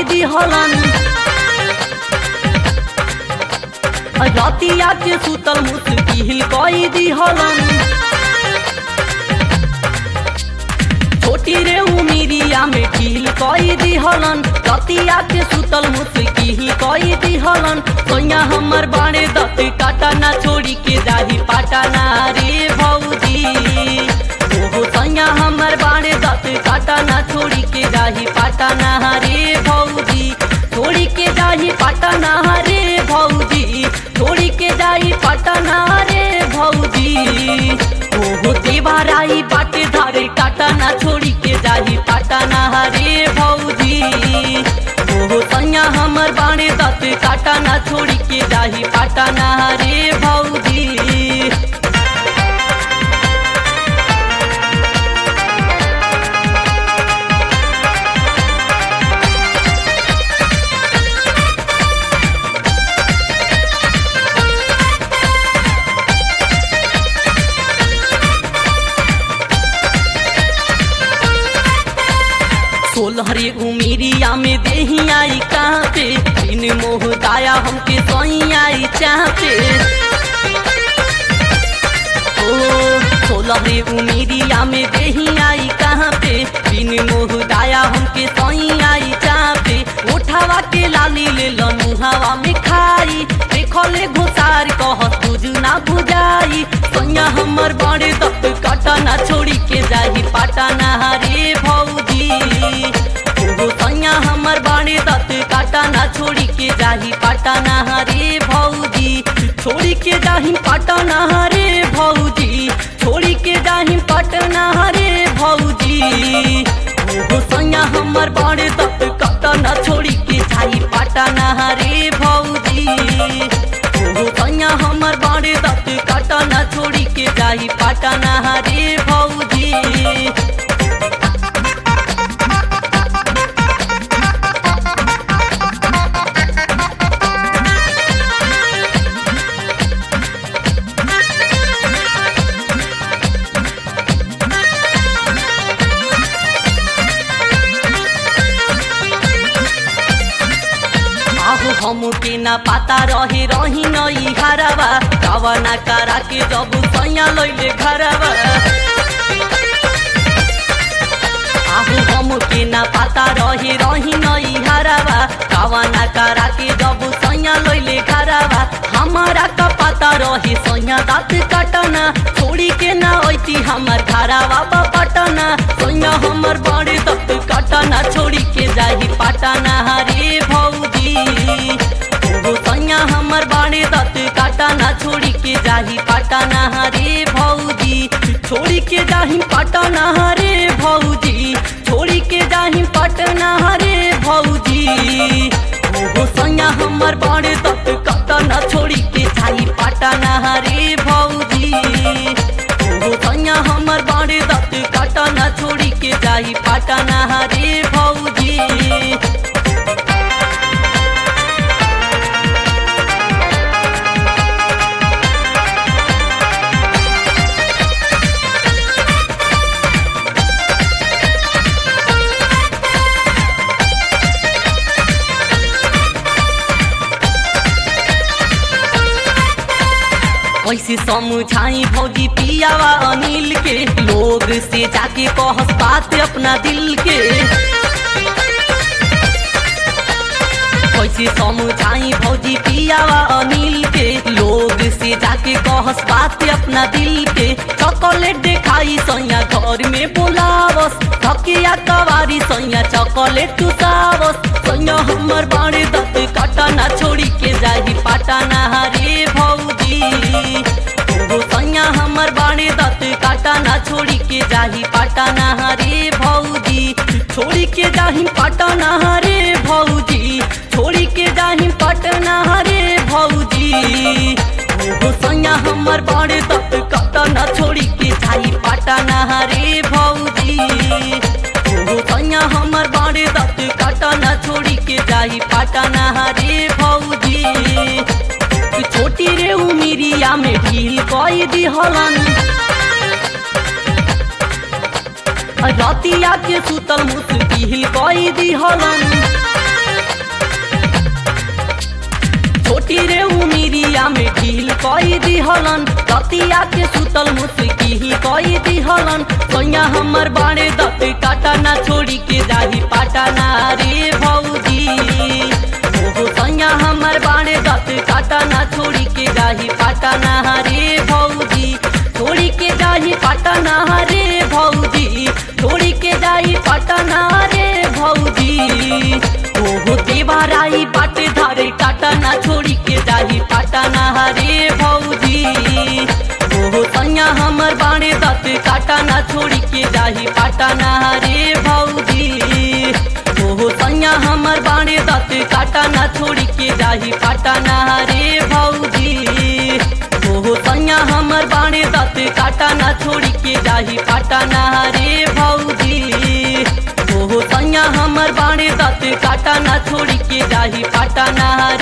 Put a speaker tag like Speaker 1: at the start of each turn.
Speaker 1: दिहलन रतिया के सुतल मुश्किल कई दिहलन छोटी रे उमिरिया में ढील कई दिहलन रतिया के सुतल मुश्किल कई दिहलन सोया हमर बाड़े दत काटा ना छोड़ी के जाही पाटा ना रे भौजी ओहो सैया हमर बाड़े दत काटा ना छोड़ी के जाही पाटा ना रे भौजी छोड़ी के जाही पाटा ना रे भौजी छोड़ी के जाही पाटा ना रे भौजी ओहो देवाराई बाटे धारे काटा ना छोड़ी के जाही पाटा ना रे भौजी ओहो सैया हमर बाड़े दत काटा ना छोड़ी के जाही पाटा ना रे भौजी सोलहरे उमिरिया में देही आई कहाँ पे बिन मोह दाया हमके सोई आई चाहते ओ सोलहरे उमिरिया में देही आई कहाँ पे बिन मोह दाया हमके सोई आई चाहते उठावा के लाली ले लनु हवा में खाई देखले घुसार कह तुझ ना बुझाई सोया हमर बड़े दत काटा ना छोड़ी के जाही पाटा ना रे भौजी ओहो सैया हमर बाड़े दत काटा ना छोड़ी के जाही पाटा ना रे भौजी छोड़ी के जाही पाटा ना रे भौजी छोड़ी के जाही पटना रे भौजी ओहो सैया हमर बाड़े दत काटा ना छोड़ी के जाही पाटा ना रे भौजी ओहो सैया हमर बाड़े दत काटा ना छोड़ी के जाही पाटा ना रे भौजी आहो हमके ना पता रहे रही नई घरवा कवना करा के जब सैया लैले घरवा आहो हमके ना पता रहे रही नई घरवा कवना करा के जब सैया लैले घरवा हमारा का पता रहे सैया दाँत कटना छोड़ी के ना ऐती हमर घरवा पटना सैया हमर बड़े दाँत कटना छोड़ी के जाही पटना रे भौजी ओहो सैया हमर बाड़े दत काटा ना छोड़ी के जाही पटना रे भौजी छोड़ी के जाही पटना रे भौजी छोड़ी के जाही पटना रे भौजी ओहो सैया हमर बाड़े दत काटा ना छोड़ी के जाही पटना रे भौजी ओहो सैया हमर बाड़े दत काटा ना छोड़ी के जाही पटना रे भौजी कैसे समझाई भौजी पियावा अनिल के लोग से जाके कहस बात अपना दिल के कैसे समझाई भौजी पियावा अनिल के लोग से जाके कहस बात अपना दिल के चॉकलेट देखाई सैया घर में बोलावस थकिया कवारी सैया चॉकलेट टुटावस सैया हमर बाड़े दत काटा ना छोड़ी के जाही पाटा ना रे भौजी ओहो सैया हमर बाड़े दत काटा ना छोड़ी के जाही पाटा ना रे भौजी छोड़ी के जाही पाटा ना रे भौजी छोड़ी के जाही पटना रे भौजी ओहो सैया हमर बाड़े दत काटा ना छोड़ी के जाही पटना रे भौजी ओहो सैया हमर बाड़े दत काटा ना छोड़ी के जाही पटना रे भौजी छोटी रे उमिरिया में ढील कई दिहलन रतिया के सुतल मुश्किल कई दिहलन दिहलन रतिया के सुतल मुस्की ही कई दिहलन सोया हमर बाणे दत काटा ना छोड़ी के जाही पाटाना रे भौजी ओहो सोया हमर बाणे दत काटा ना छोड़ी के जाही पाटाना रे भौजी छोड़ी के जाही पाटाना रे भौजी छोड़ी के जाही पाटाना रे भौजी ओहो देवाराई बाटे धारे काटा ना छोड़ी के जाही पाटाना रे भौजी ओहो सैया हमर बाणे दत काटा ना छोड़ी के जाही पाटाना रे भौजी ओहो सैया हमर बाणे दत काटा ना छोड़ी के जाही पाटाना रे भौजी ओहो सैया हमर बाणे दत काटा ना छोड़ी के जाही पाटाना रे भौजी ओहो सैया हमर बाणे दत काटा ना छोड़ी के जाही पाटाना